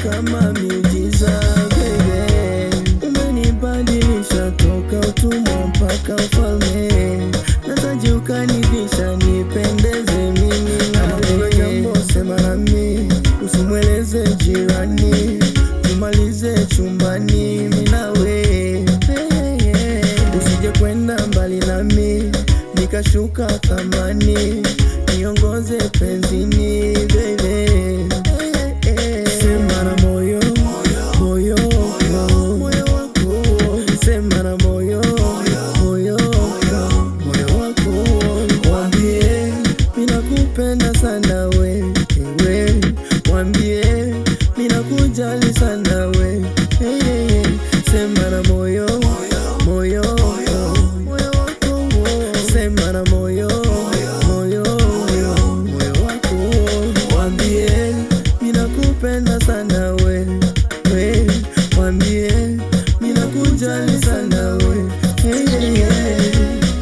kama miujiza baby, umenibadilisha toka utumwa mpaka ufalme, nataji ukanivisha nipendeze mimi na kuna jambo sema nami, usimweleze jirani, tumalize chumbani mimi nawe usije kwenda mbali nami nikashuka thamani, niongoze penzini baby, sema na moyo moyo moyo wako, sema na moyo moyo moyo wako, wambie minakupenda sana we we, wambie minakujali sana we hey, hey, hey. sema na moyo moyo moyo wako, sema na moyo moyo moyo wako, wambie minakupenda sana we we, wambie minakujali sana we hey, hey, hey.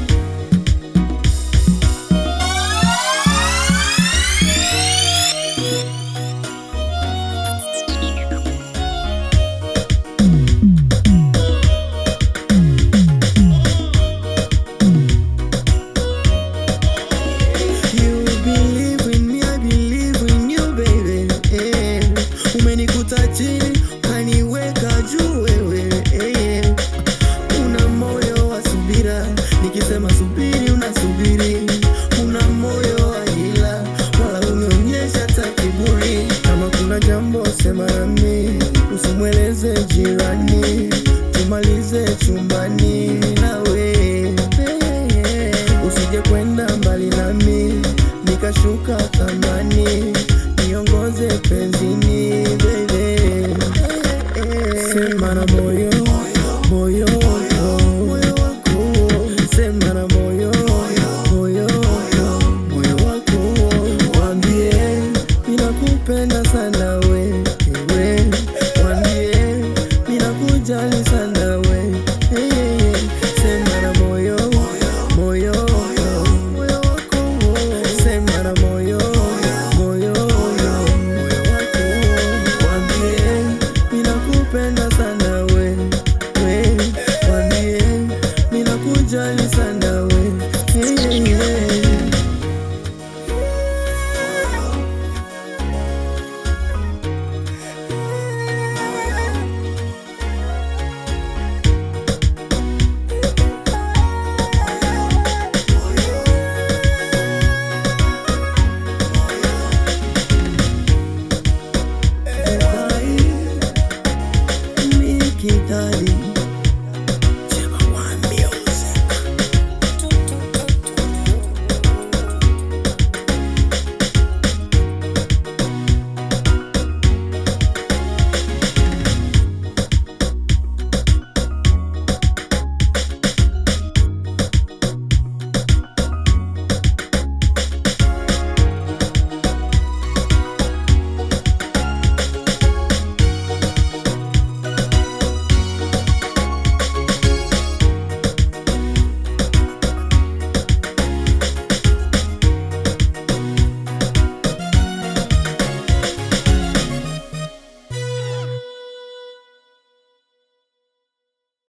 You believe in me, I believe in you baby. Eh, umenikuta chini ukaniweka juu wewe. Eh, una moyo wa subira, nikisema subiri unasubiri. Una moyo wa hila, wala unionyesha hata kiburi. Kama kuna jambo sema nami, usimweleze jirani, tumalize chumbani nawe. Usije kwenda mbali nami nikashuka thamani, niongoze penzini baby, sema na moyo moyo moyo wako, sema na moyo moyo moyo wako, wambie ninakupenda sana we